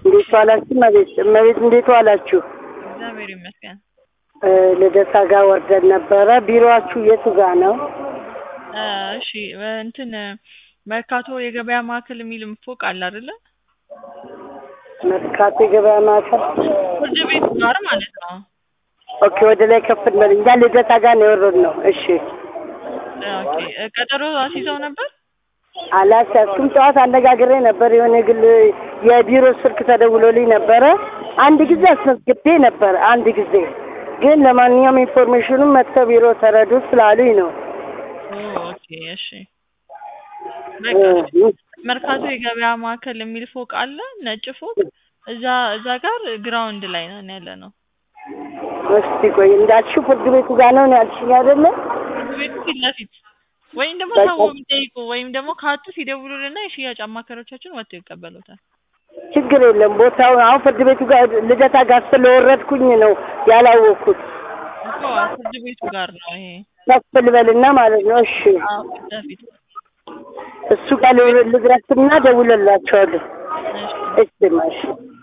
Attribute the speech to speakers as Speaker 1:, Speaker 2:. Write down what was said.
Speaker 1: እንዴት ዋላችሁ? እመቤት እመቤት እንዴት ዋላችሁ?
Speaker 2: እግዚአብሔር ይመስገን።
Speaker 1: እ ልደታ ጋር ወርደን ነበረ። ቢሮአችሁ የቱ ጋር ነው?
Speaker 2: እ እሺ እ እንትን መርካቶ የገበያ ማዕከል የሚል ፎቅ አለ አይደለ?
Speaker 1: መርካቶ የገበያ ማዕከል።
Speaker 2: ፍርድ ቤቱ ጋር ማለት ነው።
Speaker 1: ኦኬ፣ ወደ ላይ ከፍ እንበል። እኛ ልደታ ጋር ነው የወረድነው። እሺ፣
Speaker 2: እ ኦኬ እ ቀጠሮ አስይዘው ነበር?
Speaker 1: አላስያዝኩም። ጠዋት አነጋግሬ ነበር። የሆነ የግል የቢሮ ስልክ ተደውሎልኝ ነበረ። አንድ ጊዜ አስመዝግቤ ነበር። አንድ ጊዜ ግን ለማንኛውም ኢንፎርሜሽኑን መጥተው ቢሮ ተረዱ ስላሉኝ ነው።
Speaker 2: ኦ ኦኬ እሺ። በቃ መርካቶ የገበያ ማዕከል የሚል ፎቅ አለ፣ ነጭ ፎቅ። እዛ እዛ ጋር ግራውንድ ላይ ነን ያለ ነው።
Speaker 1: እስቲ ቆይ እንዳልሽው ፍርድ ቤቱ ጋር ነው ያልሽኝ አይደለ?
Speaker 2: ፍርድ ቤቱ ፊት ለፊት ወይም ደግሞ
Speaker 1: በቃ።
Speaker 2: ሰው ቢጠይቁ ወይም ደግሞ ካጡ ሲደውሉልና የሽያጭ አማካሪዎቻችን ወጥተው ይቀበሉታል።
Speaker 1: ችግር የለም። ቦታው አሁን ፍርድ ቤቱ ጋር ልደታ ጋር ስለወረድኩኝ ነው ያላወቅኩት።
Speaker 2: እኮ ፍርድ ቤቱ ጋር ነው ይሄ።
Speaker 1: ከፍ ልበልና ማለት ነው። እሺ
Speaker 2: አዎ ፊት ለፊት።
Speaker 1: እሱ ጋር ልድረስና ደውልላቸዋለሁ።
Speaker 2: እሺ
Speaker 1: እሺ ማሽ